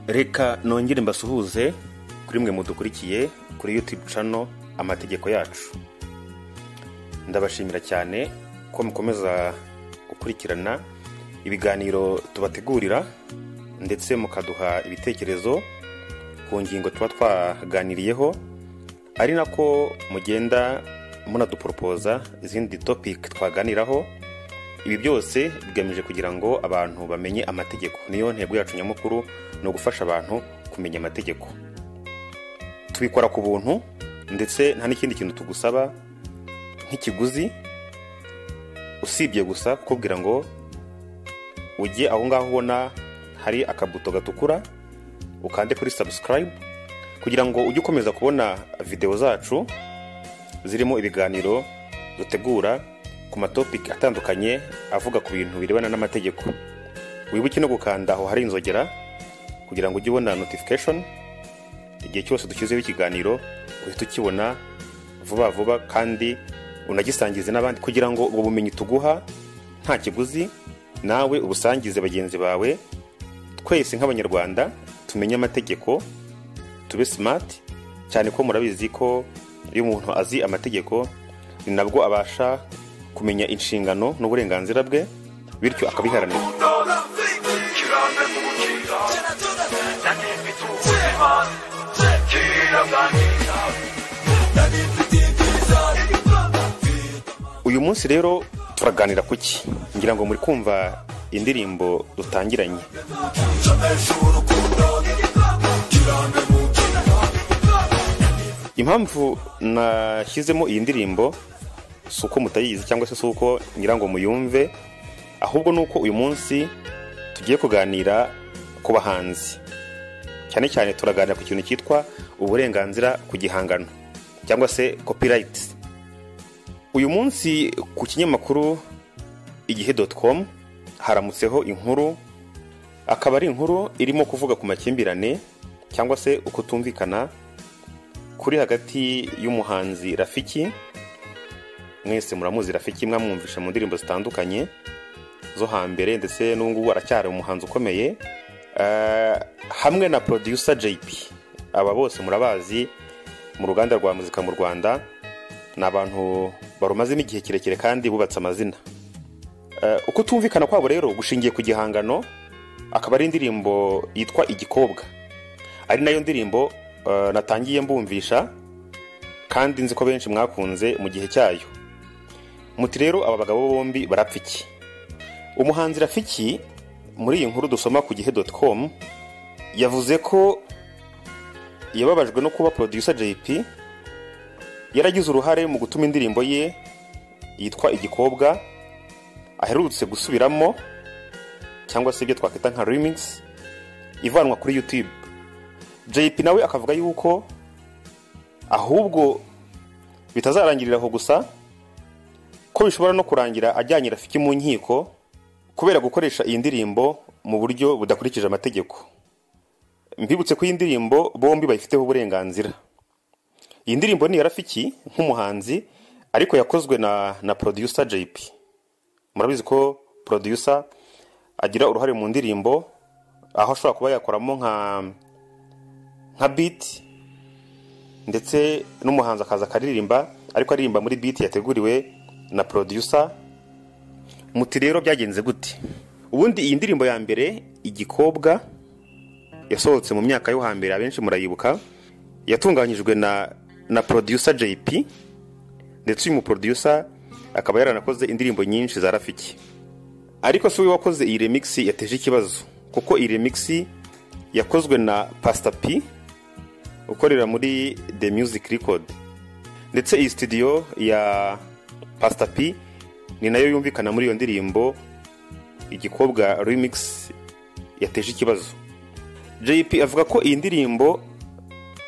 reka nongere mbasuhuze kuri mwe mudukurikiye kuri yutube cano amategeko yacu ndabashimira cyane ko mukomeza gukurikirana ibiganiro tubategurira ndetse mukaduha ibitekerezo ku ngingo tuba twaganiriyeho ari nako mugenda munaduporopoza izindi topiki twaganiraho ibi byose bigamije kugira ngo abantu bamenye amategeko niyo ntego yacu nyamukuru ni ugufasha abantu kumenya amategeko tubikora ku buntu ndetse nta n'ikindi kintu tugusaba nk'ikiguzi usibye gusa kukubwira ngo ujye aho ngaho ubona hari akabuto gatukura ukande kuri sabusikarayibu kugira ngo ujye ukomeza kubona videwo zacu zirimo ibiganiro dutegura ku matopiki atandukanye avuga ku bintu birebana n'amategeko wibuke no gukanda aho hari inzogera kugira ngo ujye ubona notifikashoni igihe cyose dushyizeho ikiganiro uhite ukibona vuba vuba kandi unagisangize n'abandi kugira ngo ubwo bumenyi tuguha nta kiguzi nawe ubusangize bagenzi bawe twese nk'abanyarwanda tumenye amategeko tube simati cyane ko murabizi ko iyo umuntu azi amategeko ni nabwo abasha kumenya inshingano n'uburenganzira bwe bityo akabiharanira uyu munsi rero turaganira ku ki ngira ngo muri kumva indirimbo dutangiranye impamvu nashyizemo iyi ndirimbo si uko mutayizi cyangwa se si uko ngira ngo muyumve ahubwo ni uko uyu munsi tugiye kuganira ku bahanzi cyane cyane turaganira ku kintu cyitwa uburenganzira ku gihangano cyangwa se copyright uyu munsi ku kinyamakuru igihe doti komu haramutseho inkuru akaba ari inkuru irimo kuvuga ku makimbirane cyangwa se ukutumvikana kuri hagati y'umuhanzi rafiki mwese muramuzi rafiki mwamwumvisha mu ndirimbo zitandukanye zo hambere ndetse n'ubu aracyari umuhanzi ukomeye hamwe na producer JP aba bose murabazi mu ruganda rwa muzika mu rwanda ni abantu barumazemo igihe kirekire kandi bubatse amazina uko tumvikana kwabo rero gushingiye ku gihangano akaba ari indirimbo yitwa igikobwa ari nayo ndirimbo natangiye mbumvisha kandi nzi ko benshi mwakunze mu gihe cyayo muti rero aba bagabo bombi barapfa iki umuhanzi rafiki muri iyi nkuru dusoma ku gihe doti komu yavuze ko yababajwe no kuba producer JP yaragize uruhare mu gutuma indirimbo ye yitwa igikobwa aherutse gusubiramo cyangwa se ibyo twakwita nka remix ivanwa kuri YouTube JP nawe akavuga yuko ahubwo bitazarangirira aho gusa ko bishobora no kurangira ajyanye rafiki mu nkiko kubera gukoresha iyi ndirimbo mu buryo budakurikije amategeko mbibutse ko iyi ndirimbo bombi bayifiteho uburenganzira iyi ndirimbo ni iya rafiki nk'umuhanzi ariko yakozwe na na producer JP murabizi ko producer agira uruhare mu ndirimbo aho ashobora kuba yakoramo nka nka biti ndetse n'umuhanzi akaza akaririmba ariko aririmba muri biti yateguriwe na producer muti rero byagenze gute ubundi iyi ndirimbo ya mbere igikobwa yasohotse mu myaka yo hambere abenshi murayibuka yatunganyijwe na na producer JP ndetse uyu muproducer akaba yaranakoze indirimbo nyinshi za rafiki ariko si we wakoze iyi remix yateje ikibazo kuko iyi remix yakozwe na Pastor P ukorera muri The Music Record ndetse iyi studio ya Pastor P ni nayo yumvikana muri iyo ndirimbo igikobwa remix yateje ikibazo JP avuga ko iyi ndirimbo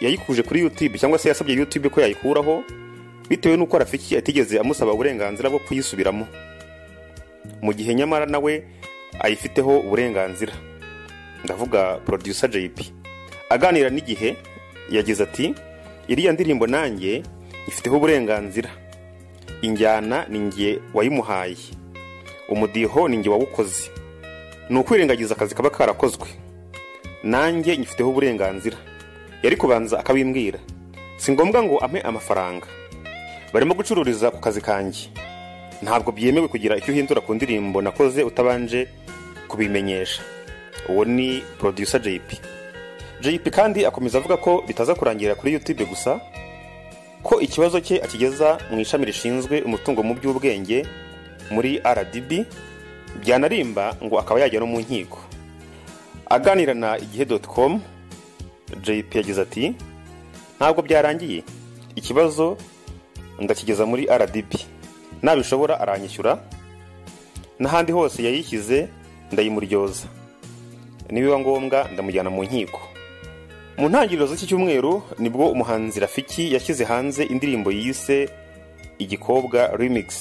yayikuje kuri YouTube cyangwa se yasabye YouTube ko yayikuraho bitewe n'uko Rafiki atigeze amusaba uburenganzira bwo kuyisubiramo mu gihe nyamara nawe ayifiteho uburenganzira ndavuga producer JP aganira n'igihe yagize ati iriya ndirimbo nanjye ifiteho uburenganzira injyana ni nge wayimuhaye umudiho ni nge wawukoze ni ukwirengagiza akazi kaba karakozwe nanjye nyifiteho uburenganzira yari kubanza akabimbwira si ngombwa ngo ampe amafaranga barimo gucururiza ku kazi kanjye ntabwo byemewe kugira icyo uhindura ku ndirimbo nakoze utabanje kubimenyesha uwo ni producer JP JP kandi akomeza avuga ko bitaza kurangira kuri YouTube gusa ko ikibazo cye akigeza mu ishami rishinzwe umutungo mu by'ubwenge muri RDB byanarimba ngo akaba yajya no mu nkiko aganira na igihe.com JP yagize ati ntabwo byarangiye ikibazo ndakigeza muri RDB nabishobora aranyishyura n'ahandi hose yayishyize ndayimuryoza nibiba ngombwa ndamujyana mu nkiko mu ntangiriro z'iki cyumweru nibwo umuhanzi rafiki yashyize hanze indirimbo yise igikobwa remix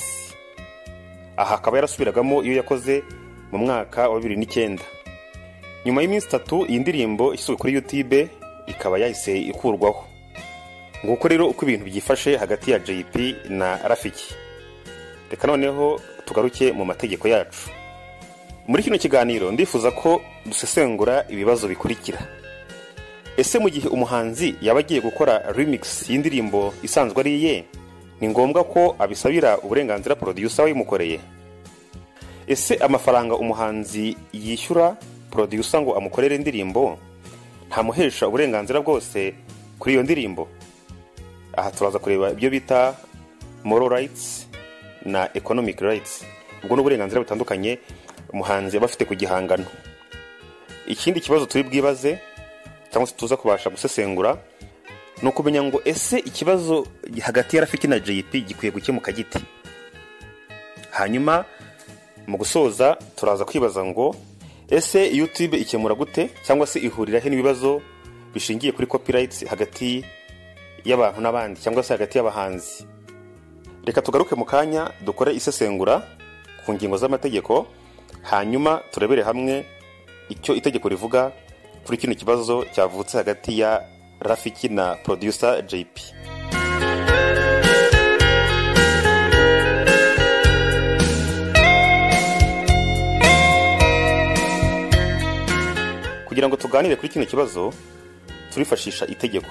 aha akaba yarasubiragamo iyo yakoze mu mwaka wa bibiri n'icyenda nyuma y'iminsi itatu iyi ndirimbo ishyizwe kuri youtube ikaba yahise ikurwaho nguko rero uko ibintu byifashe hagati ya jp na rafiki reka noneho tugaruke mu mategeko yacu muri kino kiganiro ndifuza ko dusesengura ibibazo bikurikira ese mu gihe umuhanzi yaba agiye gukora remix y'indirimbo isanzwe ari iye ni ngombwa ko abisabira uburenganzira producer we imukoreye ese amafaranga umuhanzi yishyura producer ngo amukorere indirimbo ntamuhesha uburenganzira bwose kuri iyo ndirimbo aha turaza kureba ibyo bita moral rights na economic rights ubwo ni uburenganzira butandukanye umuhanzi aba afite ku gihangano ikindi kibazo turi bwibaze cyangwa se tuza kubasha gusesengura ni ukumenya ngo ese ikibazo hagati ya rafiki na jp gikwiye gukemuka gite hanyuma mu gusoza turaza kwibaza ngo ese youtube ikemura gute cyangwa se ihuriraho n'ibibazo bishingiye kuri copyrights hagati y'abantu n'abandi cyangwa se hagati y'abahanzi reka tugaruke mu kanya dukore isesengura ku ngingo z'amategeko hanyuma turebere hamwe icyo itegeko rivuga kuri kino kibazo cyavutse hagati ya rafiki na producer jp kugira ngo tuganire kuri kino kibazo turifashisha itegeko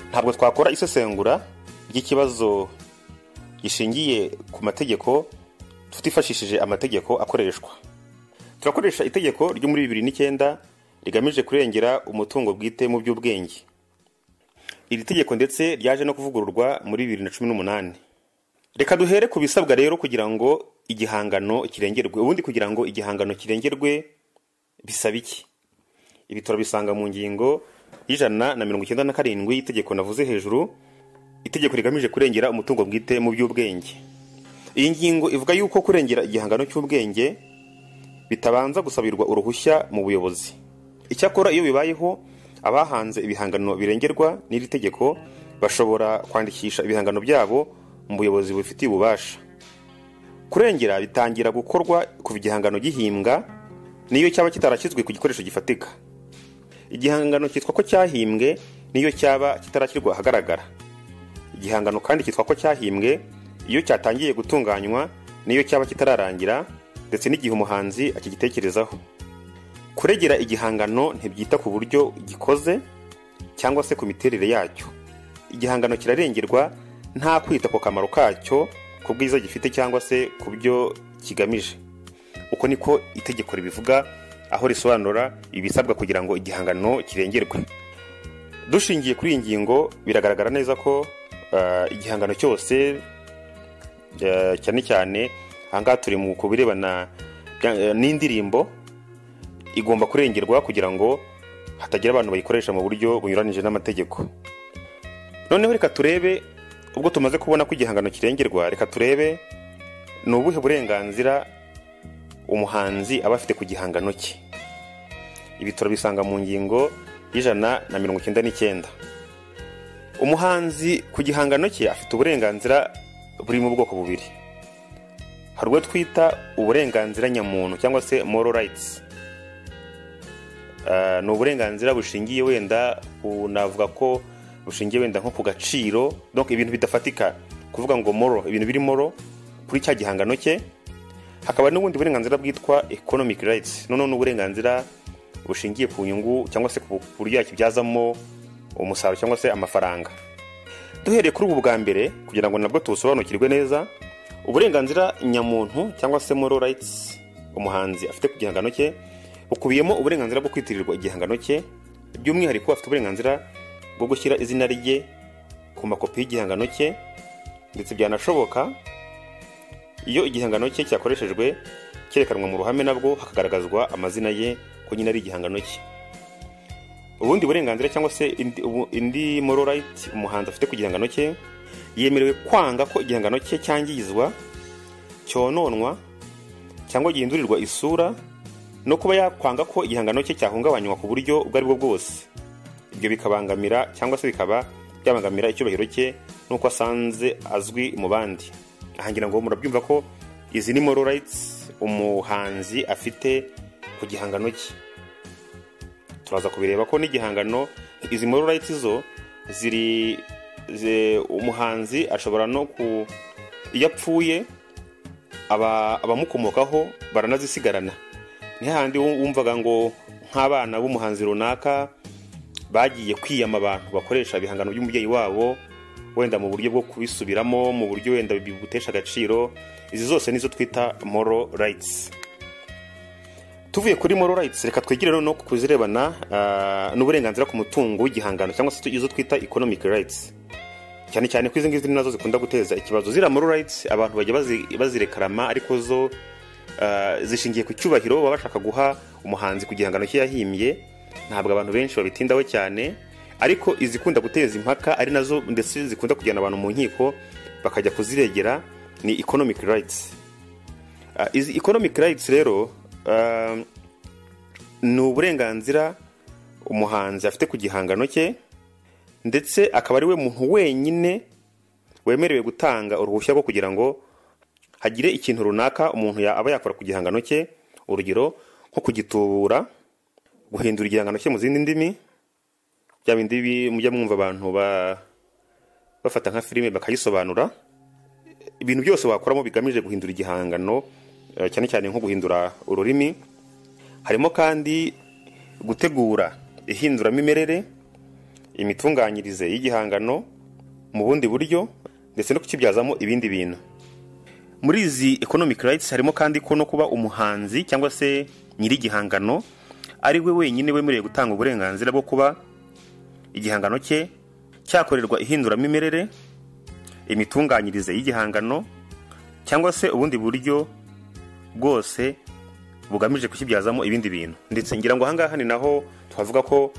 ntabwo twakora isesengura ry'ikibazo gishingiye ku mategeko tutifashishije amategeko akoreshwa turakoresha itegeko ryo muri bibiri n'icyenda rigamije kurengera umutungo bwite mu by'ubwenge iri tegeko ndetse ryaje no kuvugururwa muri bibiri na cumi n'umunani reka duhere ku bisabwa rero kugira ngo igihangano kirengerwe ubundi kugira ngo igihangano kirengerwe bisaba iki ibi turabisanga mu ngingo y'ijana na mirongo icyenda na karindwi y'itegeko navuze hejuru itegeko rigamije kurengera umutungo bwite mu by'ubwenge iyi ngingo ivuga yuko kurengera igihangano cy'ubwenge bitabanza gusabirwa uruhushya mu buyobozi icyakora iyo bibayeho abahanze ibihangano birengerwa n'iri tegeko bashobora kwandikisha ibihangano byabo mu buyobozi bubifitiye ububasha kurengera bitangira gukorwa kuva igihangano gihimbwa n'iyo cyaba kitarashyizwe ku gikoresho gifatika igihangano cyitwa ko cyahimbwe n'iyo cyaba kitarashyirwa ahagaragara igihangano kandi cyitwa ko cyahimbwe iyo cyatangiye gutunganywa n'iyo cyaba kitararangira ndetse n'igihe umuhanzi akigitekerezaho kuregera igihangano ntibyita ku buryo gikoze cyangwa se ku miterere yacyo igihangano kirarengerwa nta kwita ku kamaro kacyo ku bwiza gifite cyangwa se ku byo kigamije uko niko itegeko ribivuga aho risobanura ibisabwa kugira ngo igihangano kirengerwe dushingiye kuri iyi ngingo biragaragara neza ko igihangano cyose cyane cyane ahangaha turi mu ku birebana n'indirimbo igomba kurengerwa kugira ngo hatagira abantu bayikoresha mu buryo bunyuranyije n'amategeko noneho reka turebe ubwo tumaze kubona ko igihangano kirengerwa reka turebe ni ubuhe burenganzira umuhanzi aba afite ku gihangano cye ibi turabisanga mu ngingo y'ijana na mirongo icyenda n'icyenda umuhanzi ku gihangano cye afite uburenganzira buri mu bwoko bubiri hari ubwo twita uburenganzira nyamuntu cyangwa se moral rights ni uburenganzira bushingiye wenda navuga ko bushingiye wenda nko ku gaciro donc ibintu bidafatika kuvuga ngo moro ibintu biri moro kuri cya gihangano cye hakaba n'ubundi burenganzira bwitwa economic rights noneho ni uburenganzira bushingiye ku nyungu cyangwa se ku buryo yakibyazamo umusaruro cyangwa se amafaranga duhereye kuri ubu bwa mbere kugira ngo nabwo tubusobanukirwe neza uburenganzira nyamuntu cyangwa se moral rights umuhanzi afite ku gihangano cye bukubiyemo uburenganzira bwo kwitirirwa igihangano cye by'umwihariko afite uburenganzira bwo gushyira izina rye ku makopi y'igihangano cye ndetse byanashoboka iyo igihangano cye cyakoreshejwe cyerekanwa mu ruhame nabwo hakagaragazwa amazina ye ko nyine ari igihangano cye ubundi burenganzira cyangwa se indi- ubu- indi moral right umuhanzi afite ku gihangano cye yemerewe kwanga ko igihangano cye cyangizwa cyononwa cyangwa gihindurirwa isura no kuba yakwanga ko igihangano cye cyahungabanywa ku buryo ubwo aribwo bwose ibyo bikabangamira cyangwa se bikaba byabangamira icyubahiro cye n'uko asanze azwi mu bandi aha ngira ngo murabyumva ko izi ni moral rights umuhanzi afite ku gihangano cye turaza kubireba ko n'igihangano izi moral rights zo ziri zi- umuhanzi ashobora no ku iyo apfuye aba- abamukomokaho baranazisigarana ni hahandi wum- wumvaga ngo nk'abana b'umuhanzi runaka bagiye kwiyama abantu bakoresha ibihangano by'umubyeyi wabo wenda mu buryo bwo kubisubiramo mu buryo wenda bigutesha agaciro izi zose nizo twita moral rights tuvuye kuri moral rights reka twigire noneho ku kuzirebana ah, n'uburenganzira ku mutungo w'igihangano cyangwa se izo twita economic rights cyane cyane ko izi ngizi ni nazo zikunda guteza ikibazo ziriya moral rights abantu bajya bazi- bazirekarama ariko zo ah, zishingiye ku cyubahiro baba bashaka guha umuhanzi ku gihangano cye yahimbye ntabwo abantu benshi babitindaho cyane ariko izikunda guteza impaka ari nazo ndetse zikunda kujyana abantu mu nkiko bakajya kuziregera ni economic rights Ah, izi economic rights rero ah, ni uburenganzira umuhanzi afite ku gihangano cye ndetse akaba ari we muntu wenyine wemerewe gutanga uruhushya rwo kugira ngo hagire ikintu runaka umuntu ya- aba yakora ku gihangano cye urugero nko kugitubura guhindura igihangano cye mu zindi ndimi bya bindi bi- mujya mwumva abantu ba- bafata nka filime bakayisobanura ibintu byose wakoramo bigamije guhindura igihangano eh, cyane cyane nko guhindura ururimi harimo kandi gutegura ihinduramimerere imitunganyirize y'igihangano mu bundi buryo ndetse no kukibyazamo ibindi bintu muri izi economic rights harimo kandi ko no kuba umuhanzi cyangwa se nyir'igihangano ari we wenyine wemerewe gutanga uburenganzira bwo kuba igihangano cye cyakorerwa ihinduramimerere imitunganyirize y'igihangano cyangwa se ubundi buryo bwose bugamije kukibyazamo ibindi bintu ndetse ngira ngo ahangaha ni naho twavuga ko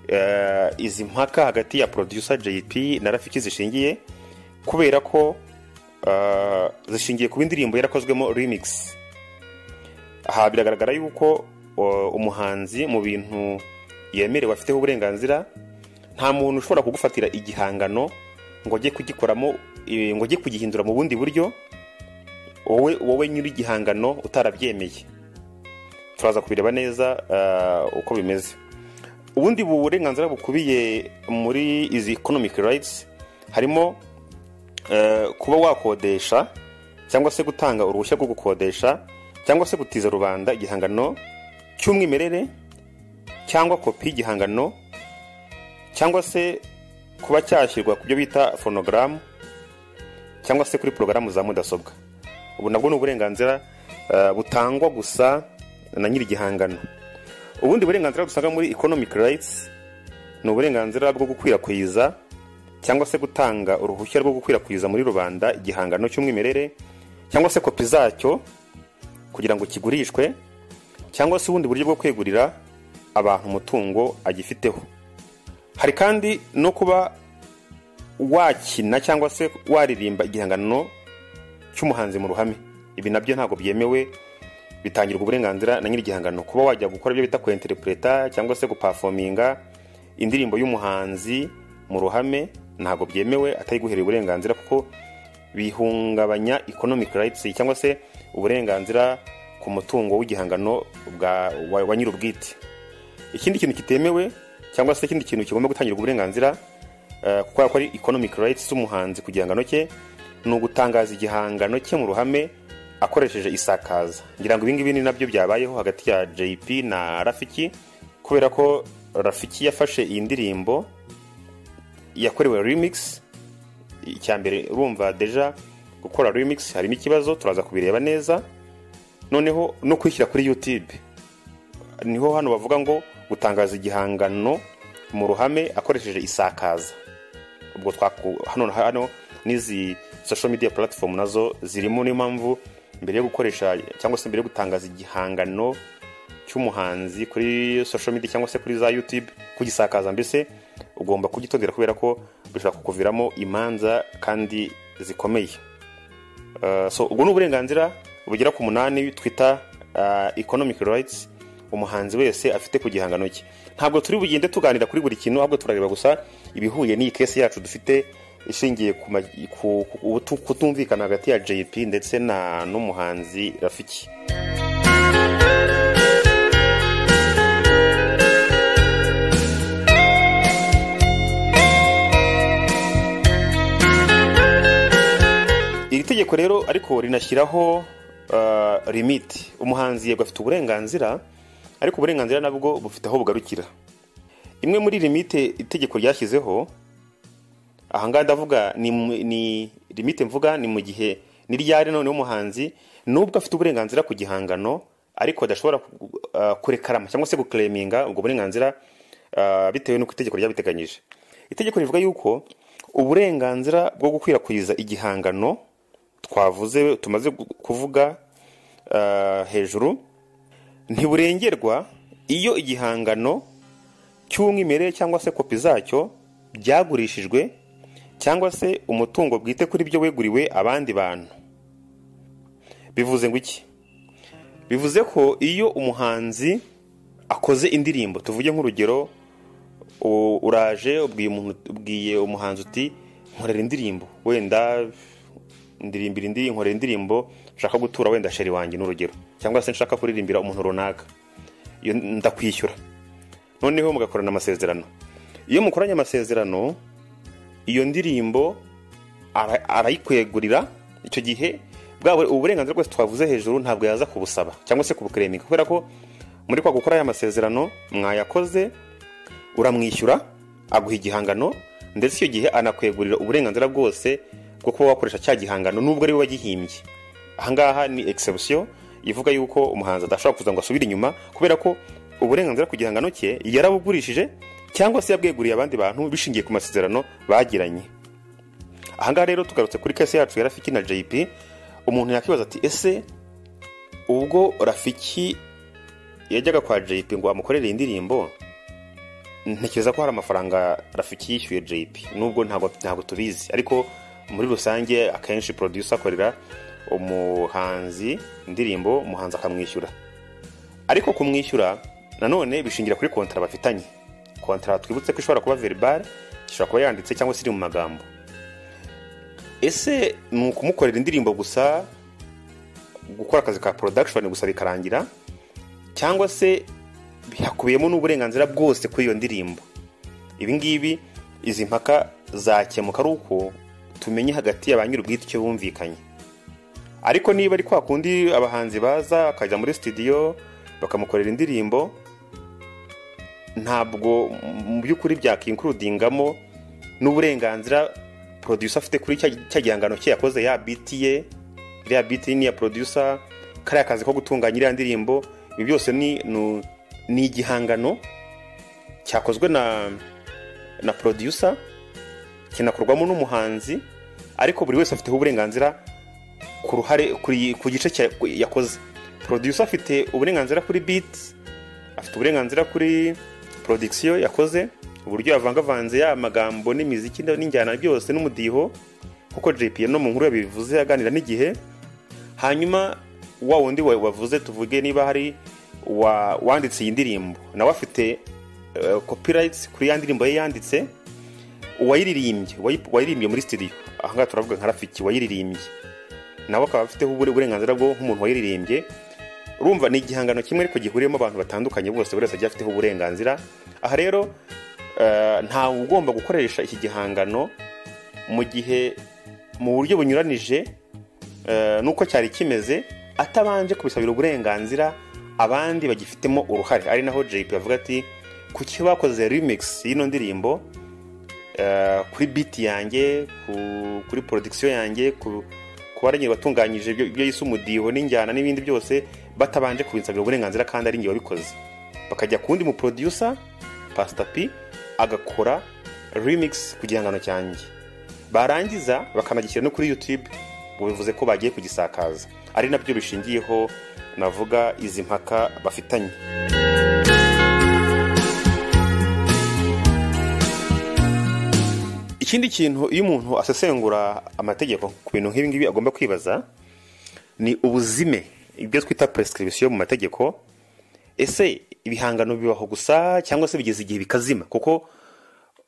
eh, izi mpaka hagati ya producer JP na Rafiki zishingiye kubera ko eh, zishingiye ku indirimbo yarakozwemo remix aha biragaragara yuko eh, umuhanzi mu bintu yemerewe afiteho uburenganzira nta muntu ushobora kugufatira igihangano ngo ajye kugikoramo eh, ngo ajye kugihindura mu bundi buryo wowe wowe nyir'igihangano utarabyemeye turaza kubireba neza eh, uko bimeze ubundi burenganzira bukubiye muri izi economic rights harimo eh, kuba wakodesha cyangwa se gutanga uruhushya rwo gukodesha cyangwa se gutiza rubanda igihangano cy'umwimerere cyangwa kopi y'igihangano cyangwa se kuba cyashyirwa ku byo bita fonogaramu cyangwa se kuri porogaramu za mudasobwa ubu nabwo ni uburenganzira eh, butangwa gusa na nyir'igihangano ubundi burenganzira dusanga muri economic rights ni uburenganzira bwo gukwirakwiza cyangwa se gutanga uruhushya rwo gukwirakwiza muri rubanda igihangano cy'umwimerere cyangwa se kopi zacyo kugira ngo kigurishwe cyangwa se ubundi buryo bwo kwegurira abantu umutungo agifiteho hari kandi no kuba wakina cyangwa se waririmba igihangano cy'umuhanzi mu ruhame ibi nabyo ntabwo byemewe bitangirwa uburenganzira na nyir'igihangano kuba wajya gukora ibyo bita kwenterintereta cyangwa se gupafominga indirimbo y'umuhanzi mu ruhame ntabwo byemewe atayiguhereye uburenganzira kuko bihungabanya economic rights cyangwa se uburenganzira ku mutungo w'igihangano bwa wa, wa nyir'ubwite ikindi kintu kitemewe cyangwa se ikindi kintu kigomba gutangirwa uburenganzira eh, kuko ko ari economic rights z'umuhanzi ku gihangano cye ni ugutangaza igihangano cye mu ruhame akoresheje isakaza ngira ngo ibingibi ni nabyo byabayeho hagati ya jp na rafiki ko kubera ko rafiki yafashe iyi ndirimbo yakorewe remix icya mbere urumva deja gukora remix harimo ikibazo turaza kubireba neza noneho no kwishyira kuri youtube niho hano bavuga ngo gutangaza igihangano mu ruhame akoresheje isakaza ubwo twaku hano na hano n'izi social media platform nazo zirimo niyo mpamvu mbere yo gukoresha cyangwa se mbere yo gutangaza igihangano cy'umuhanzi kuri social media cyangwa se kuri za youtube kugisakaza mbese ugomba kugitondera kubera ko bishobora kukuviramo imanza kandi zikomeye Uh, so ubwo ni uburenganzira bugera ku munani twita uh, economic rights umuhanzi wese afite ku gihangano cye ntabwo turi bugende tuganira kuri buri kintu ahubwo turareba gusa ibihuye n'iyi kesi yacu dufite ishingiye ku ma- ku- ku- ku- kutumvikana hagati ya jp ndetse na n'umuhanzi rafiki iri tegeko rero ariko rinashyiraho uh, limiti umuhanzi yego afite uburenganzira ariko uburenganzira nabwo bufite aho bugarukira imwe muri limite itegeko ryashyizeho ahangaha ndavuga ni, mu- ni limite mvuga ni mu gihe ni ryari noneho umuhanzi nubwo afite uburenganzira ku gihangano ariko adashobora ku- uh, kurekarama cyangwa se guklaminga ubwo burenganzira uh, bitewe n'uko itegeko ryabiteganyije itegeko rivuga yuko uburenganzira bwo gukwirakwiza igihangano twavuze tumaze gu- kuvuga uh, hejuru ntiburengerwa iyo igihangano cy'umwimerere cyangwa se kopi zacyo byagurishijwe cyangwa se umutungo bwite kuri byo weguriwe abandi bantu bivuze ngo iki bivuze ko iyo umuhanzi akoze indirimbo tuvuge nk'urugero u- uraje ubwiye umuntu- ubwiye umuhanzi uti nkorera indirimbo wenda ndirimbira indi nkorera indirimbo nshaka gutura wenda sheri wanjye n'urugero cyangwa se nshaka kuririmbira umuntu runaka iyo ndakwishyura noneho mugakorana amasezerano iyo mukoranye amasezerano iyo ndirimbo ara- arayikwegurira icyo gihe bwawe uburenganzira bwose twavuze hejuru ntabwo yaza kubusaba cyangwa se kubukereminga kubera ko muri kwa gukora aya masezerano mwayakoze uramwishyura aguha igihangano ndetse icyo gihe anakwegurira uburenganzira bwose bwo kuba wakoresha cya gihangano nubwo ari we wagihimbye ahangaha ni exception ivuga yuko umuhanzi adashobora kuza ngo asubire inyuma kubera ko uburenganzira ku gihangano cye yarabugurishije cyangwa se yabweguriye abandi bantu bishingiye ku masezerano bagiranye ahangaha rero tugarutse kuri kese yacu ya rafiki na jp umuntu yakwibaza ati ese ubwo rafiki yajyaga kwa jp ngo amukorere iyi ndirimbo ntekereza ko hari amafaranga rafiki yishyuye jp nubwo ntabwo ntabwo tubizi ariko muri rusange akenshi producer akorera umuhanzi indirimbo umuhanzi akamwishyura ariko kumwishyura nanone bishingira kuri kontara bafitanye kontara twibutse ko ishobora kuba verbal ishobora kuba yanditse cyangwa se iri mu magambo ese ni ukumukorera indirimbo gusa gukora akazi ka production gusa bikarangira cyangwa se hakubiyemo n'uburenganzira bwose kuri iyo ndirimbo ibi ngibi izi mpaka zakemuka ari uko tumenye hagati ya ba nyir'ubwite icyo bumvikanye ariko niba ari kwa kundi abahanzi baza akajya muri studio bakamukorera indirimbo ntabwo mu by'ukuri byakinkurudingamo n'uburenganzira producer afite kuri cya cya gihangano cye yakoze ya biti ye iriya biti ni iya producer kariya kazi ko gutunganya iriya ndirimbo ibi byose ni nu- ni igihangano cyakozwe na na producer kinakorwamo n'umuhanzi ariko buri wese afiteho uburenganzira ku ruhare kuri- ku gice cya- yakoze producer afite uburenganzira kuri beat afite uburenganzira kuri production yakoze uburyo yavangavanze ya magambo n'imiziki n'injyana byose n'umudiho kuko JP no mu nkuru yabivuze aganira n'igihe hanyuma wa wundi wa- wavuze tuvuge niba hari wa- wanditse iyi ndirimbo nawe afite eh, copyrights kuri ya ndirimbo ye yanditse uwayiririmbye uwayi- uwayiririmbye muri studio ahangaha turavuga nka rafiki wayiririmbye nawe akaba afiteho ubure- uburenganzira bwo nk'umuntu wayiririmbye urumva ni igihangano kimwe ariko gihuriyemo abantu batandukanye bose buri wese agiye afiteho uburenganzira aha rero eh, ntawe ugomba gukoresha iki gihangano mu gihe mu buryo bunyuranije eh, n'uko cyari kimeze atabanje kubisabira uburenganzira abandi bagifitemo uruhare ari naho jp avuga ati kuki bakoze remix y'ino ndirimbo eh, kuri beat yanjye ku- kuri production yanjye ku kuba ari batunganyije ibyo ibyo yise umudiho n'injyana n'ibindi byose batabanje kubinsabira uburenganzira kandi ari njye wabikoze bakajya ku wundi mu producer Pastor P agakora remix ku gihangano cyanjye barangiza bakanagishyira no kuri YouTube bivuze ko bagiye kugisakaza ari nabyo bishingiyeho navuga izi mpaka bafitanye ikindi kintu iyo umuntu asesengura amategeko ku bintu nk'ibi ngibi agomba kwibaza ni ubuzime ibyo twita prescription mu mategeko ese ibihangano bibaho gusa cyangwa se bigeze igihe bikazima kuko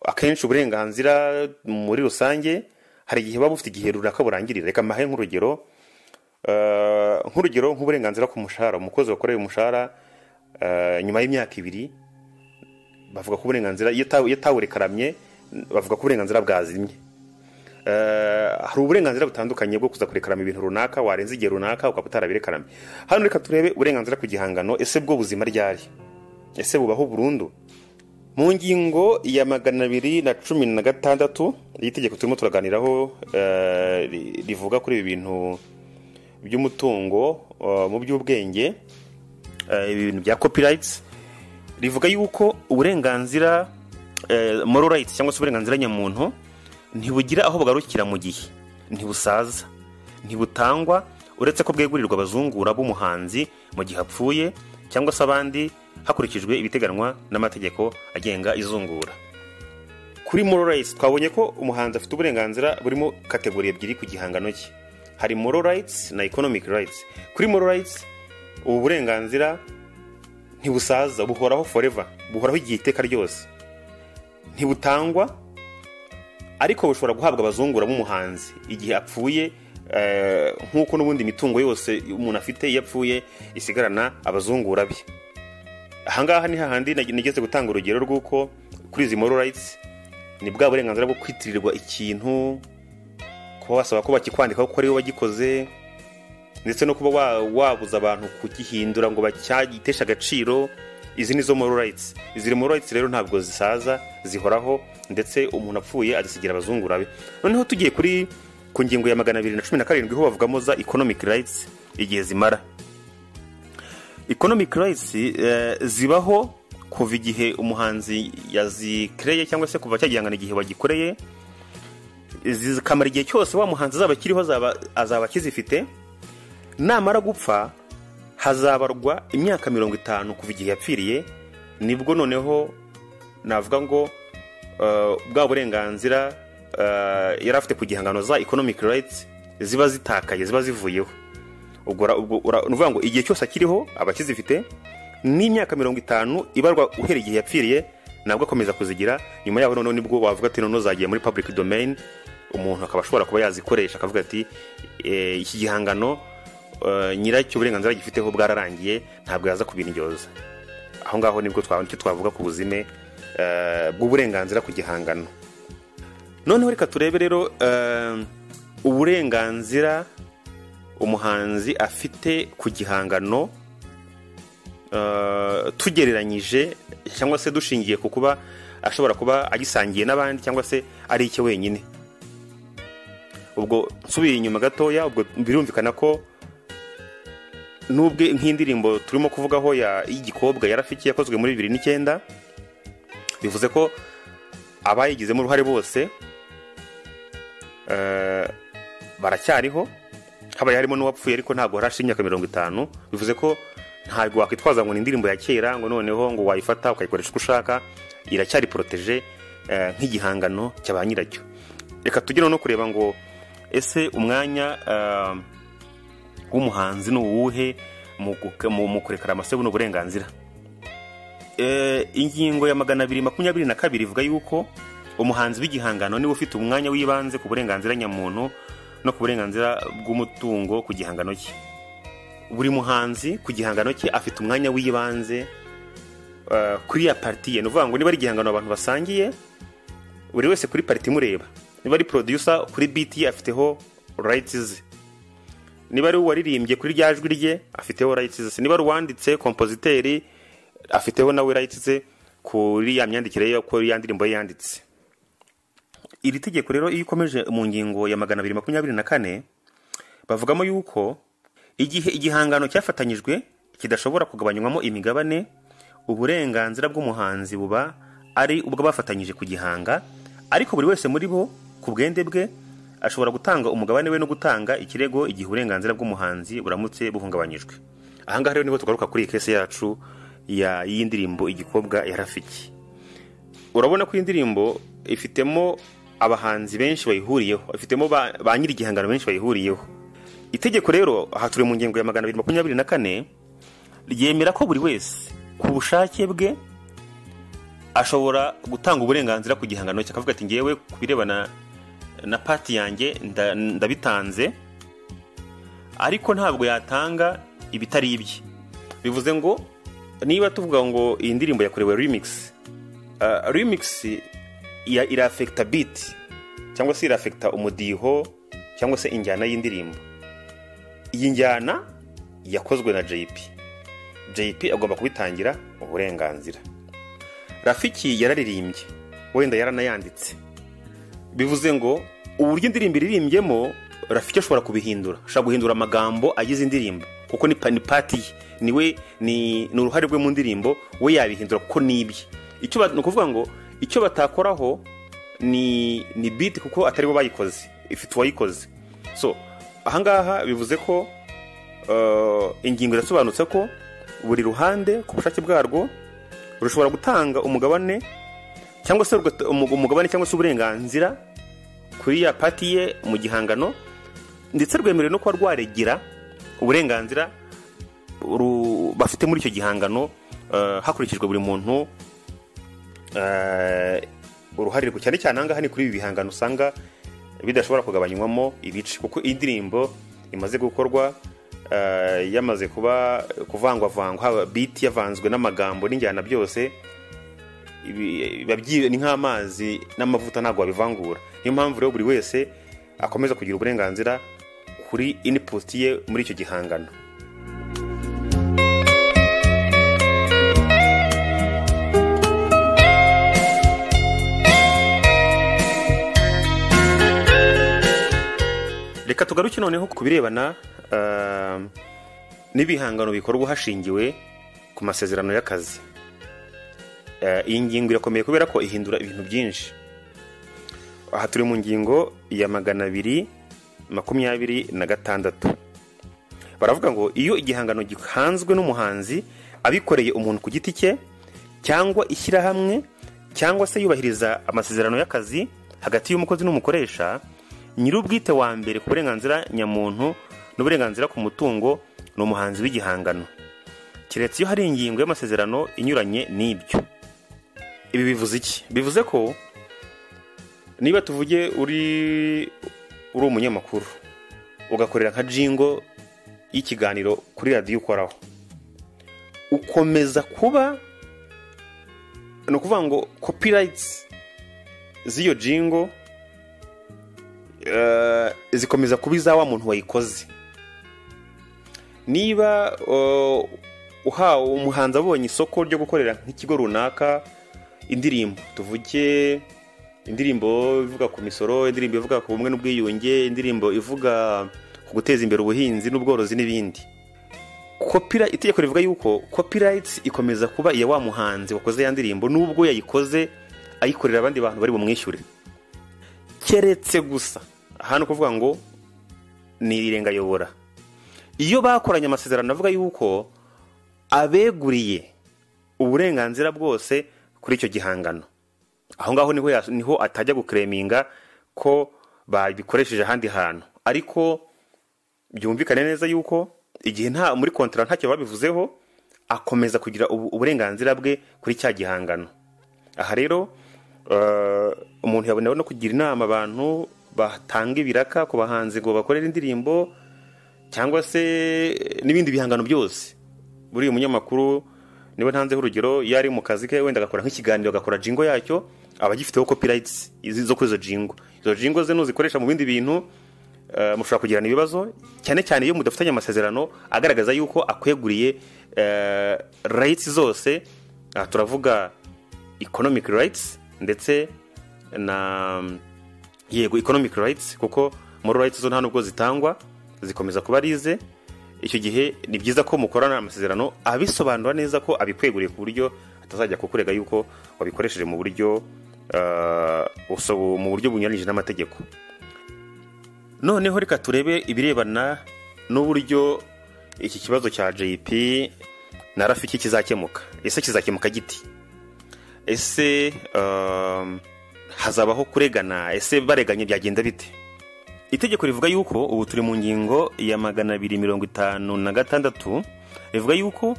akenshi uburenganzira muri rusange hari igihe buba bufite igihe runaka burangirira reka mbahe nk'urugero eh, nk'urugero nk'uburenganzira ku mushahara umukozi wakoreye umushahara eh, nyuma y'imyaka ibiri bavuga ko uburenganzira iyo atawu- iyo atawurekaramye bavuga ko uburenganzira bwazimye Eh, hari uburenganzira butandukanye bwo kuza kurekarama ibintu runaka warenza igihe runaka ukaba utarabirekarame hano reka turebe uburenganzira ku gihangano ese bwo buzima ryari ese bubaho burundu mu ngingo ya magana abiri na cumi na gatandatu y'itegeko turimo turaganiraho eh, ri- rivuga kuri ibi bintu by'umutungo eh, mu by'ubwenge eh, ibintu bya copyrights rivuga yuko uburenganzira eh, moral rights cyangwa se uburenganzira nyamuntu ntibugira aho bugarukira mu gihe ntibusaza ntibutangwa uretse ko bwegurirwa abazungura b'umuhanzi mu gihe apfuye cyangwa se abandi hakurikijwe ibiteganywa n'amategeko agenga izungura kuri moral rights twabonye ko umuhanzi afite uburenganzira burimo kategori ebyiri ku gihangano cye hari moral rights na economic rights kuri moral rights ubu burenganzira ntibusaza buhoraho forever buhoraho igihe iteka ryose ntibutangwa ariko bushobora guhabwa abazungura b'umuhanzi igihe apfuye eh, nk'uko n'ubundi mitungo yose umuntu afite iyo apfuye isigarana abazungura be ahangaha ni hahandi nag- nigeze gutanga urugero rw'uko kuri izi moral rights ni bwa burenganzira bwo kwitirirwa ikintu kuba wasaba ko bakikwandikaho ko ari wowe wagikoze ndetse no kuba wa- wabuza abantu kugihindura ngo bacyagiteshe agaciro izi ni zo moral rights izi moral rights rero ntabwo zisaza zihoraho ndetse umuntu apfuye agisigira abazungura be noneho tugiye kuri ku ngingo ya magana abiri na cumi na karindwi ho bavugamo za economic rights igihe zimara economic rights eh, zibaho kuva igihe umuhanzi yazikereye cyangwa se kuva cyagihangana igihe wagikoreye zikamara igihe cyose wa muhanzi azaba akiriho azaba- azaba akizifite namara gupfa hazabarwa imyaka mirongo itanu kuva igihe yapfiriye nibwo noneho navuga ngo eh, bwa burenganzira eh, yari afite ku gihangano za economic rights ziba zitakaye ziba zivuyeho ubwo ura- ubwo ura- ni ukuvuga ngo igihe cyose akiriho aba akizifite n'imyaka mirongo itanu ibarwa uhereye igihe yapfiriye nabwo akomeza kuzigira nyuma yaho noneho nibwo wavuga ati noneho zagiye muri public domain umuntu akaba ashobora kuba yazikoresha akavuga ati "Eh, iki gihangano eh, nyiracyo uburenganzira gifiteho bwararangiye ntabwo yaza kubindyoza aho ngaho nibwo twa- nicyo twavuga ku buzime eh, bw'uburenganzira ku gihangano noneho reka turebe rero eh, uburenganzira umuhanzi afite ku gihangano eh, tugereranyije cyangwa se dushingiye ku kuba ashobora kuba agisangiye n'abandi cyangwa se ari icye wenyine ubwo nsubiye inyuma gatoya ubwo birumvikana ko n'ubwe nk'indirimbo turimo kuvugaho ya- y'igikobwa ya rafiki yakozwe muri bibiri n'icyenda bivuze ko abayigizemo uruhare bose eh, baracyariho habaye harimo n'uwapfuye ariko ntabwo harashira imyaka mirongo itanu bivuze ko ntabwo wakwitwaza ngo ni indirimbo ya kera ngo noneho ngo wayifata ukayikoresha uko ushaka iracyari poroteje eh, nk'igihangano cya ba nyiracyo reka tujye noneho kureba ngo ese umwanya eh, w'umuhanzi ni uwuhe mu guka- mu- mu kurekara amasebu ni uburenganzira Eh, ingingo ya magana abiri makumyabiri na kabiri ivuga yuko umuhanzi w'igihangano niwe ufite umwanya w'ibanze ku burenganzira nyamuntu no ku burenganzira bw'umutungo ku gihangano cye buri muhanzi ku gihangano cye afite umwanya w'ibanze eh, kuri ya parti ye ni ukuvuga ngo niba ari igihangano abantu basangiye buri wese kuri pariti imureba niba ari producer kuri biti ye afiteho rights ze niba ari uwaririmbye kuri rya jwi rye afiteho rights ze niba ari uwanditse kompositeri afiteho nawe rights ze kuri ya myandikire yo ko ya ndirimbo ye yanditse iri tegeko rero iyo ukomeje mu ngingo ya magana abiri makumyabiri na kane bavugamo yuko igihe igihangano cyafatanyijwe kidashobora kugabanywamo imigabane uburenganzira bw'umuhanzi buba ari ubw'abafatanyije kugihanga ariko buri wese muri bo ku bwende bwe ashobora gutanga umugabane we no gutanga ikirego igihe uburenganzira bw'umuhanzi buramutse buhungabanyijwe ahangaha rero niho tugaruka kuri iyi kese yacu ya y'indirimbo igikobwa ya rafiki urabona ko iyi ndirimbo ifitemo abahanzi benshi bayihuriyeho ifitemo ba ba nyir'igihangano benshi bayihuriyeho itegeko rero aha turi mu ngingo ya magana abiri makumyabiri na kane ryemera ko buri wese ku bushake bwe ashobora gutanga uburenganzira ku gihangano cye akavuga ati ngewe ku birebana na pati yanjye nda- ndabitanze ariko ntabwo yatanga ibitari ibye bivuze ngo niba tuvuga ngo iyi ndirimbo yakorewe remix uh, remix ya- irafekta beat cyangwa se irafekta umudiho cyangwa se injyana y'indirimbo iyi njyana yakozwe na jp jp agomba kubitangira uburenganzira rafiki yararirimbye wenda yaranayanditse bivuze ngo uburyo indirimbo iririmbyemo rafiki ashobora kubihindura ashobora guhindura amagambo agize indirimbo kuko ni pa- ni pati ye niwe ni ni uruhare rwe mu ndirimbo we yabihindura kuko ni ibye icyo ba- ni ukuvuga ngo icyo batakoraho ni ni biti kuko atari bo bayikoze ifite uwayikoze so ahangaha bivuze ko eh, ingingo irasobanutse ko buri ruhande ku bushake bwarwo rushobora gutanga umugabane cyangwa se rugata- umu- umugabane cyangwa se uburenganzira kuri ya pati ye mu gihangano ndetse rwemerewe no kuba rwaregera uburenganzira ru- bafite muri icyo gihangano eh, hakurikijwe buri muntu eh, uruhare rwe. cyane cyane ahangaha ni kuri ibi bihangano usanga bidashobora kugabanywamo ibice kuko iyi ndirimbo imaze gukorwa eh, yamaze kuba kuvangwavangwa haba biti yavanzwe n'amagambo n'injyana byose ibi- biba byi- ni nk'amazi n'amavuta ntabwo wabivangura niyo mpamvu rero buri wese akomeza kugira uburenganzira kuri input ye muri icyo gihangano reka tugaruke noneho ku birebana ah, n'ibihangano bikorwa hashingiwe ku masezerano y'akazi Eh, iyi ngingo irakomeye kubera ko ihindura ibintu byinshi aha turi mu ngingo ya magana abiri makumyabiri na gatandatu baravuga ngo iyo igihangano gihanzwe n'umuhanzi abikoreye umuntu ku giti cye cyangwa ishyirahamwe cyangwa se yubahiriza amasezerano y'akazi hagati y'umukozi n'umukoresha nyir'ubwite wa mbere ku burenganzira nyamuntu n'uburenganzira ku mutungo ni umuhanzi w'igihangano keretse iyo hari ingingo y'amasezerano inyuranye n'ibyo ibi bivuze iki bivuze ko niba tuvuge uri uri umunyamakuru ugakorera nka jingo y'ikiganiro kuri radiyo ukoraho ukomeza kuba ni ukuvuga ngo copyrights z'iyo jingo eh, zikomeza kuba iza wa muntu wayikoze niba eh, uhawe umuhanzi abonye isoko ryo gukorera nk'ikigo runaka indirimbo tuvuge indirimbo ivuga ku misoro indirimbo ivuga ku bumwe n'ubwiyunge indirimbo ivuga ku guteza imbere ubuhinzi n'ubworozi n'ibindi Copyright- itegeko rivuga yuko copyrights ikomeza kuba iya wa muhanzi wakoze ya ndirimbo nubwo yayikoze ayikorera abandi bantu bari bumwishyure keretse gusa aha ni ukuvuga ngo ni irengayobora iyo bakoranye amasezerano avuga yuko abeguriye uburenganzira bwose kuri icyo gihangano aho ngaho niho yas- niho atajya gukereminga ko babikoresheje ahandi hantu ariko byumvikane neza yuko igihe nta muri kontara ntacyo babivuzeho akomeza kugira ubu- uburenganzira bwe kuri cya gihangano aha rero eh, umuntu yabona no kugira inama abantu batanga ibiraka ku bahanzi ngo bakorere indirimbo cyangwa se eh, n'ibindi bihangano byose buriya umunyamakuru niwe ntanzeho urugero iyo ari mu kazi ke wenda agakora nk'ikiganiro agakora jingo yacyo aba agifiteho copyrights izi- zo kuri izo jingo izo jingo ze nuzikoresha mu bindi bintu eh, mushobora kugirana ibibazo cyane cyane iyo mudafitanye amasezerano agaragaza yuko akweguriye eh, rights zose aha turavuga economic rights ndetse na yego economic rights kuko moral rights zo nta nubwo zitangwa zikomeza kuba ari ize icyo gihe ni byiza ko mukorana amasezerano abisobanura neza ko abikweguriye ku buryo atazajya kukurega yuko wabikoresheje mu buryo ah, buso- mu buryo bunyuranyije n'amategeko noneho reka turebe ibirebana n'uburyo iki kibazo cya jp na rafiki kizakemuka ese kizakemuka giti ese um, hazabaho kuregana ese bareganye byagenda bite itegeko rivuga yuko ubu turi mu ngingo ya magana abiri mirongo itanu na gatandatu rivuga yuko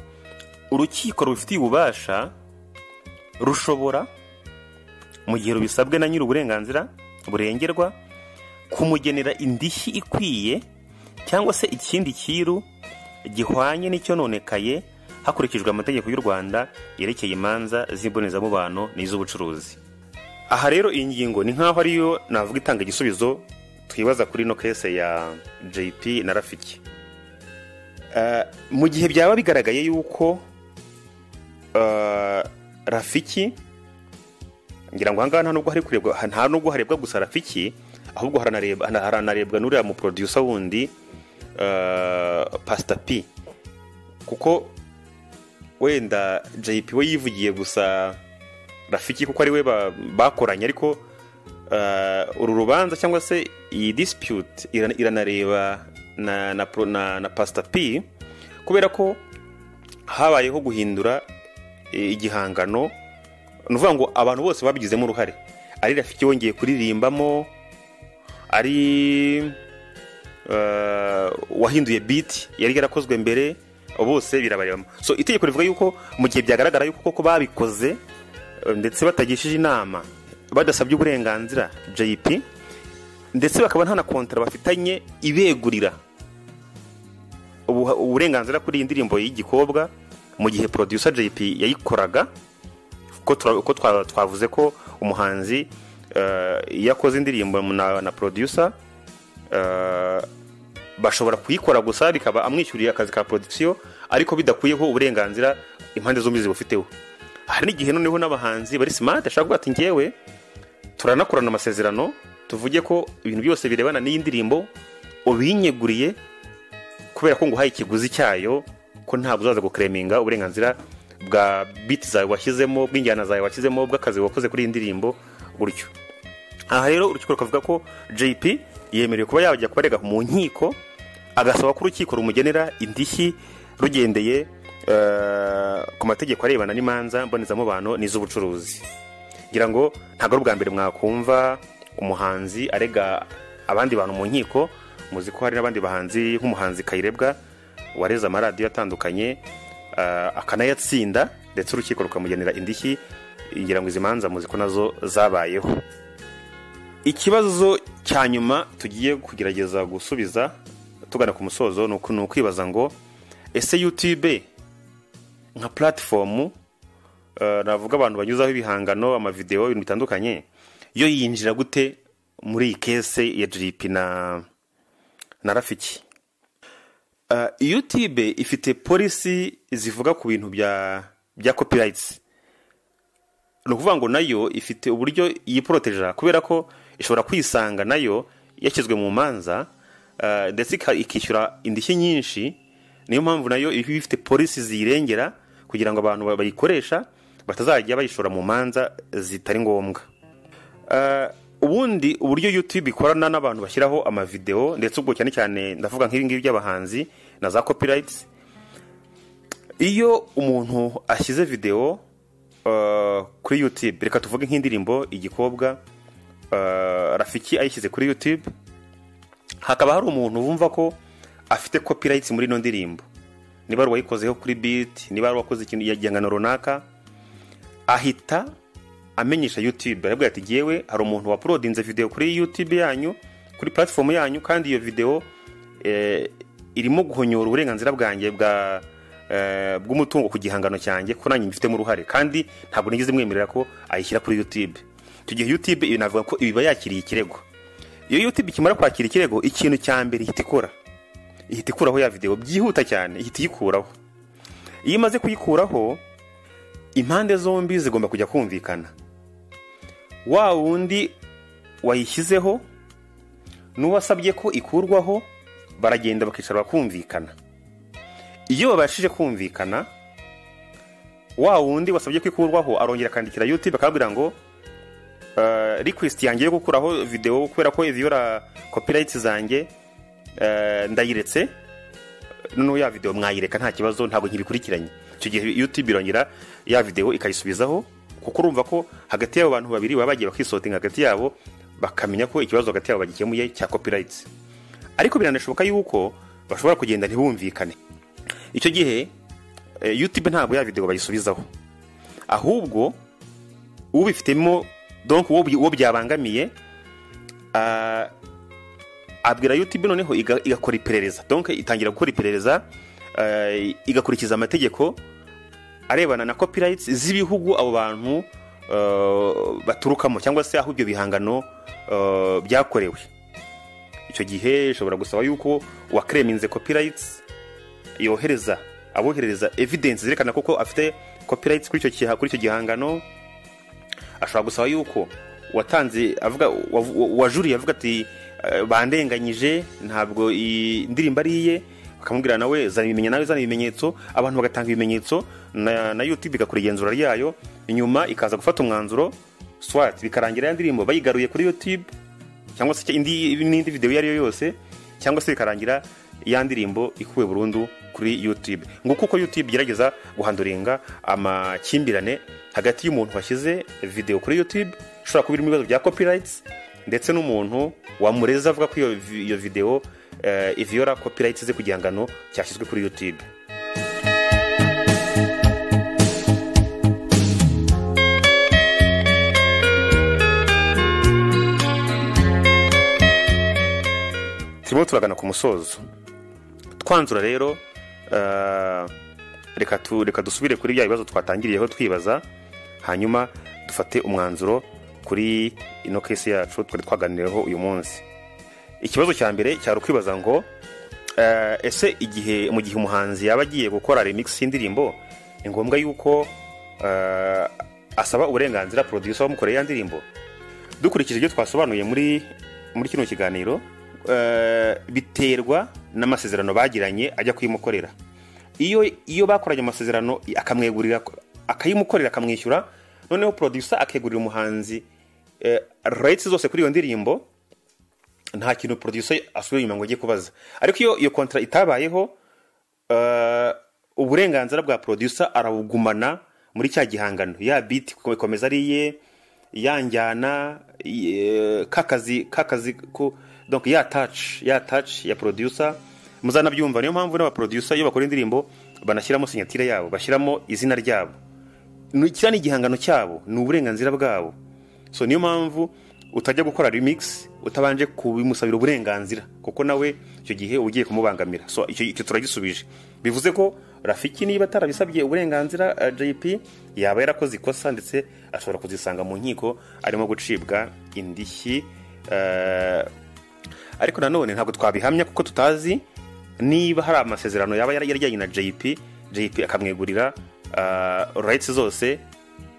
urukiko rubifitiye ububasha rushobora mu gihe rubisabwe na nyiri uburenganzira burengerwa kumugenera indishyi ikwiye cyangwa se ikindi cyiru gihwanye n'icyononekaye hakurikijwe amategeko y'u rwanda yerekeye imanza z'imbonezamubano n'iz'ubucuruzi aha rero iyi ngingo ni nk'aho ariyo navuga itanga igisubizo twibaza kuri ino kese ya jp na rafiki Eh, mu gihe byaba bigaragaye yuko eh, rafiki ngira ngo ahangaha nta nubwo hari kurebwa nta nubwo harebwa gusa rafiki ahubwo haranarebwa haranarebwa n'uriya mu producer wundi eh, pastor p kuko wenda jp we yivugiye gusa rafiki kuko ari we ba- bakoranye ariko eh, uru rubanza cyangwa se iyi dispute irana- iranareba na na, pro- na, na pastor p kubera ko habayeho guhindura eh, igihangano ni ukuvuga ngo abantu bose babigizemo uruhare ari rafiki wongeye kuririmbamo ari eh, wahinduye biti yari yarakozwe mbere bose birabarebamo so itegeko rivuga yuko mu gihe byagaragara yuko koko babikoze eh, ndetse batagishije inama badasabye uburenganzira jp ndetse bakaba nta na kontara bafitanye ibegurira ubu- uburenganzira kuri iyi ndirimbo y'igikobwa mu gihe producer jp yayikoraga ko tura- ko twa- twavuze ko umuhanzi eh, iyo akoze indirimbo na na producer eh, bashobora kuyikora gusa bikaba amwishyuriye akazi ka production ariko bidakuyeho uburenganzira impande zombi zibufiteho hari n'igihe noneho n'abahanzi bari smart ashobora kuvuga ati ngewe turanakorana amasezerano tuvuge ko ibintu byose birebana n'iyi ndirimbo ubinyeguriye kubera ko nguhaye ikiguzi cyayo ko ntabwo uzaza gukereminga uburenganzira bwa biti zawe washyizemo bw'injyana zawe washyizemo bw'akazi wakoze kuri iyi ndirimbo gutyo aha rero urukiko rukavuga ko jp yemerewe kuba yajya kubarega mu nkiko agasaba ko urukiko rumugenera indishyi rugendeye eh, ku mategeko arebana n'imanza mbonezamubano n'iz'ubucuruzi ngira ngo ntabwo ari ubwa mbere mwakumva umuhanzi arega abandi bantu mu nkiko muzi ko hari n'abandi bahanzi nk'umuhanzi kayirebwa wareze amaradiyo atandukanye eh, akanayatsinda ndetse urukiko rukamugenera indishyi ngira ngo izi manza muzi ko nazo zabayeho ikibazo cya nyuma tugiye kugerageza gusubiza tugana ku musozo ni uku- ni ukwibaza ngo ese youtube nka platifomu navuga abantu banyuzaho ibihangano amavidewo ibintu bitandukanye yo yinjira gute muri iyi kese ya jiripi na na rafiki Eh, youtube ifite polisi zivuga ku bintu bya bya copyrights ni ukuvuga ngo nayo ifite uburyo yiporoteja kubera ko ishobora kwisanga nayo yashyizwe mu manza eh, ndetse ika- ikishyura indishyi nyinshi niyo mpamvu nayo iba ifite polisi ziyirengera kugira ngo abantu ba- bayikoresha batazajya bayishora mu manza zitari ngombwa Eh, ubundi uburyo youtube ikorana n'abantu bashyiraho amavideo ndetse ubwo cyane cyane ndavuga nk'ibingibi by'abahanzi na za copyrights iyo umuntu ashyize videwo eh, kuri youtube reka tuvuge nk'indirimbo igikobwa eh, rafiki ayishyize kuri youtube hakaba hari umuntu wumva ko afite copyrights muri ino ndirimbo niba ari uwayikozeho kuri beat niba ari uwakoze ikintu igihangano runaka ahita amenyesha youtube arabwira ati ngewe hari umuntu wapolodinze video kuri youtube yanyu kuri platform yanyu kandi iyo video eh, irimo guhonyora uburenganzira bwanjye bwa eh, bw'umutungo ku gihangano cyanjye ko nanjye mbifitemo uruhare kandi ntabwo nigeze mwemerera ko ayishyira kuri youtube icyo gihe youtube ibi navuga ko ibiba yakiriye ikirego iyo youtube ikimara kwakira ikirego ikintu cya mbere ihita ikora ihita ikuraho ya video byihuta cyane ihita iyikuraho iyo imaze kuyikuraho impande zombi zigomba kujya kumvikana wa wundi wayishyizeho n'uwasabye ko ikurwaho baragenda bakicara bakumvikana iyo babashije kumvikana wa wundi wasabye ko ikurwaho arongera akandikira yuti bakabwira ngo eh, request yanjye yo gukuraho videwo kubera ko iviyora copyright zanjye eh, ndayiretse noneho ya videwo mwayireka nta kibazo ntabwo nkibikurikiranye icyo gihe youtube irongera ya videwo ikayisubizaho kuko urumva ko hagati y'abo bantu babiri baba bagiye bakisotinga hagati yabo bakamenya ko ikibazo hagati yabo bagikemuye cya copyright ariko biranashoboka yuko bashobora kugenda ntibumvikane icyo gihe eh, youtube ntabwo ya videwo bayisubizaho ahubwo ubifitemo donc uwo bi- uwo byabangamiye ah, abwira youtube noneho iga- igakora iperereza donc itangira gukora iperereza eh, igakurikiza amategeko arebana na copyrights z'ibihugu abo bantu eh, baturukamo cyangwa se aho ibyo bihangano eh, byakorewe icyo gihe ishobora gusaba yuko uwakireminze copyrights yohereza aboherereza evidence zerekana koko afite copyrights kuri icyo giha- kuri icyo gihangano ashobora gusaba yuko watanze avuga wavu- wajuriye avuga ati "Eh, bandenganyije ntabwo iyi ndirimbo ari iye bakamubwira nawe zana ibimenyetso nawe zana ibimenyetso abantu bagatanga ibimenyetso na, na youtube igakora igenzura ryayo nyuma ikaza gufata umwanzuro swat bikarangira ya ndirimbo bayigaruye kuri youtube cyangwa se indi n'indi videwo iyo ari yo yose cyangwa se bikarangira ya ndirimbo ikuwe burundu kuri youtube nguko uko youtube igerageza guhanduringa amakimbirane hagati y'umuntu washyize videwo kuri youtube ishobora kuba irimo ibibazo bya copyrights ndetse n'umuntu wamureza avuga ko iyo vi- iyo videwo eh, iviyora copyrights ze ku gihangano cyashyizwe kuri youtube turimo turagana ku musozo twanzura rero eh, reka tu- reka dusubire kuri bya bibazo twatangiriyeho twibaza hanyuma dufate umwanzuro kuri ino kesi yacu twari twaganiriyeho uyu munsi ikibazo cya mbere cyari ukwibaza ngo eh, ese igihe mu gihe umuhanzi yaba agiye gukora remix y'indirimbo ni ngombwa yuko eh, asaba uburenganzira producer wamukoreye ya ndirimbo dukurikije ibyo twasobanuye muri muri kino kiganiro eh, biterwa n'amasezerano bagiranye ajya kuyimukorera iyo iyo bakoranye amasezerano akamwegurira akayimukorera akamwishyura noneho producer akegurira umuhanzi eh, rights zose kuri iyo ndirimbo nta kintu producer asubira inyuma ngo ajye kubaza ariko iyo iyo kontra itabayeho eh, uburenganzira bwa producer arabugumana muri cya gihangano ya biti ikomeza ari iye ya njyana eh, kakazi kakazi ko donc ya touch ya touch ya producer muzanabyumva niyo mpamvu n'aba producer iyo bakora indirimbo banashyiramo sinyatire yabo bashyiramo izina ryabo ni- kiriya ni igihangano cyabo ni uburenganzira bwabo so niyo mpamvu utajya gukora remix utabanje kubimusabira uburenganzira kuko nawe icyo gihe uba ugiye kumubangamira so icyo icyo turagisubije bivuze ko rafiki niba atarabisabye uburenganzira eh, jp yaba yarakoze ikosa ndetse ashobora kuzisanga mu nkiko arimo gucibwa indishyi eh, ariko nanone ntabwo twabihamya kuko tutazi niba hari amasezerano yaba yari yaryanye na jp jp akamwegurira uh, rights zose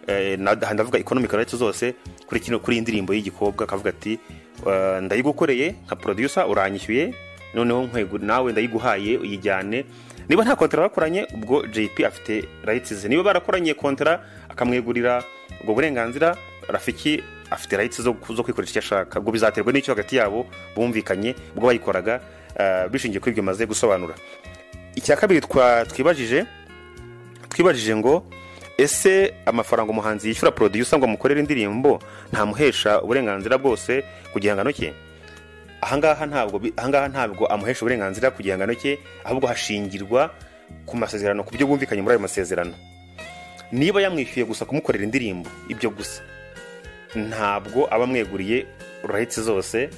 eh, na- ndavuga economic rights zose kuri kino kuri iyi ndirimbo y'igikobwa akavuga ati eh, ndayigukoreye nka producer uranyishyuye noneho nkwegu- nawe ndayiguhaye uyijyane niba nta kontara bakoranye ubwo jp afite rights ze niba barakoranye kontara akamwegurira ubwo burenganzira rafiki afite rights zo, zo kwikoresha icyo ashaka ubwo bizaterwa n'icyo hagati yabo bumvikanye ubwo bayikoraga eh, bishingiye kuri ibyo maze gusobanura icya kabiri twa- twibajije twibajije ngo ese amafaranga umuhanzi yishyura producer ngo amukorere indirimbo ntamuhesha uburenganzira bwose ku gihangano cye ahangaha ntabwo bi- ahangaha ntabwo amuhesha uburenganzira ku gihangano cye ahubwo hashingirwa ku masezerano ku byo bumvikanye muri ayo masezerano niba yamwishyuye gusa kumukorera indirimbo ibyo gusa ntabwo aba amweguriye rights zose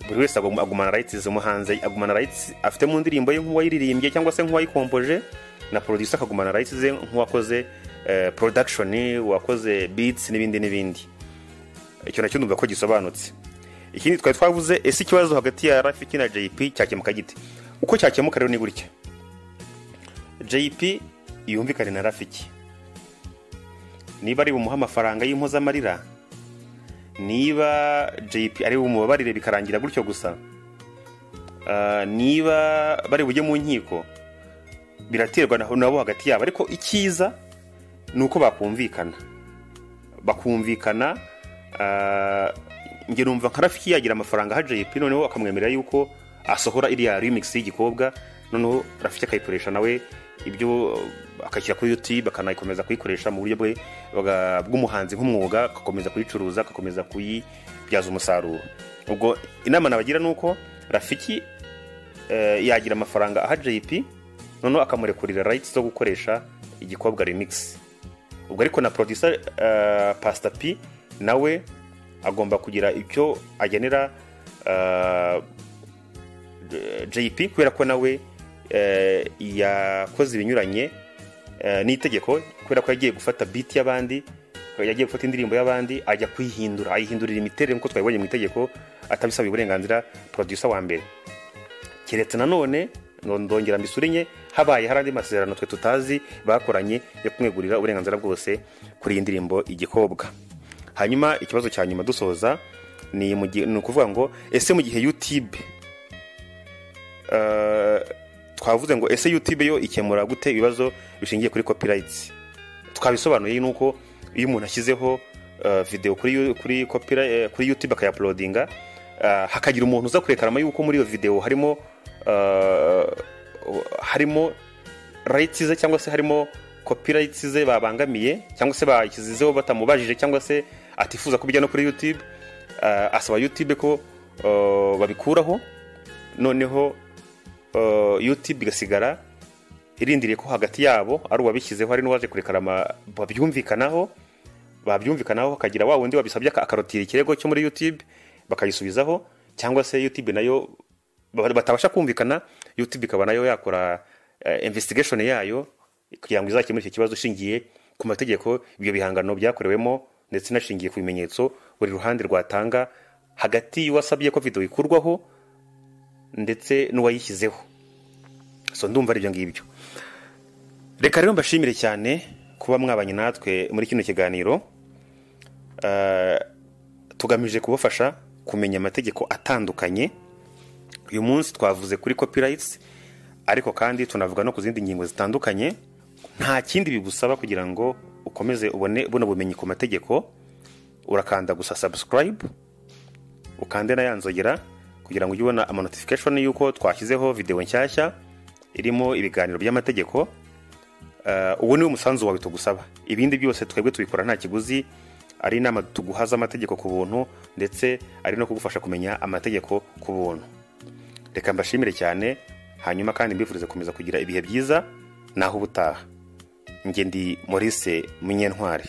buri wese agum- agumana rights z'umuhanzi agumana rights afite mu ndirimbo ye nk'uwayiririmbye cyangwa se nk'uwayikompoje na producer akagumana rights ze nk'uwakoze eh, production uwakoze beats n'ibindi n'ibindi icyo nacyo numva ko gisobanutse ikindi twari twavuze ese ikibazo hagati ya rafiki na jp cyakemuka gite uko cyakemuka rero ni gutya jp yumvikane na rafiki niba ari bumuhe amafaranga y'impozamarira niba jp ari bumubabarire bikarangira gutyo gusa Ah, niba bari bujye mu nkiko biraterwa na- nabo hagati yabo ariko icyiza ni uko bakumvikana bakumvikana ah, njye numva nka rafiki yagira amafaranga ha jp noneho akamwemerera yuko asohora iriya remix y'igikobwa noneho rafiki akayikoresha nawe ibyo uh, akashyira kuri youtube akanakomeza kuyikoresha mu buryo bwe bwa- bw'umuhanzi nk'umwuga agakomeza kuyicuruza agakomeza kuyibyaza umusaruro ubwo inama nabagira ni uko rafiki eh, yagira amafaranga aha jp noneho akamurekurira rights zo gukoresha igikobwa remix ubwo ariko na producer eh, pastor p nawe agomba kugira icyo agenera eh, jp kubera ko nawe eh, yakoze ibinyuranye eh, n'itegeko kubera ko yagiye gufata biti y'abandi yagiye gufata indirimbo y'abandi ajya kuyihindura ayihindurira imiterere nk'uko twabibonye mu itegeko atabisabiye uburenganzira producer wa mbere keretse nanone ngo ndongera mbisure enye habaye hari andi masezerano twe tutazi bakoranye yo kumwegurira uburenganzira bwose kuri iyi ndirimbo igikobwa hanyuma ikibazo cya nyuma dusoza ni mu gihe- ni ukuvuga ngo ese mu gihe youtube eh, twavuze ngo ese youtube yo ikemura gute ibibazo bishingiye kuri copyrights twabisobanuye nuko iyo umuntu ashyizeho eh, video kuri Yo- kuri copyright eh, kuri YouTube akayaplodinga hakagira umuntu uza kurekarama yuko muri iyo video harimo eh, harimo rights ze cyangwa se harimo copyrights ze babangamiye cyangwa se bashyizeho batamubajije cyangwa se atifuza kubijya no kuri YouTube eh, asaba YouTube ko eh, babikuraho noneho eh, YouTube igasigara irindiriye ko hagati yabo ari uwabishyizeho ari n'uwaje kurekarama babyumvikanaho babyumvikanaho hakagira wa wundi wabisabye aka- akarotira ikirego cyo muri youtube bakayisubizaho cyangwa se youtube nayo ba- batabasha kumvikana youtube ikaba nayo yakora eh, investigation yayo kugira ngo izakemure icyo kibazo ishingiye ku mategeko ibyo bihangano byakorewemo ndetse inashingiye ku bimenyetso buri ruhande rwatanga hagati y'uwasabye ko video ikurwaho ndetse n'uwayishyizeho so ndumva ari ibyo ngibyo reka rero mbashimire cyane kuba mwabanye natwe muri kino kiganiro Eh, tugamije kubafasha kumenya amategeko atandukanye uyu munsi twavuze kuri copyrights ariko kandi tunavuga no ku zindi ngingo zitandukanye nta kindi bigusaba kugira ngo ukomeze ubone buno bumenyi ku mategeko urakanda gusa subscribe ukande na ya nzogera kugira ngo ujye ubona amanotification y'uko twashyizeho videwo nshyashya irimo ibiganiro by'amategeko Eh, uwo niwo musanzu wawe tugusaba ibindi byose twebwe tubikora nta kiguzi ari inama tuguha z'amategeko ku buntu ndetse ari no kugufasha kumenya amategeko ku buntu reka mbashimire cyane hanyuma kandi mbifurize gukomeza kugira ibihe byiza naho ubutaha njye ndi Maurice munyentwari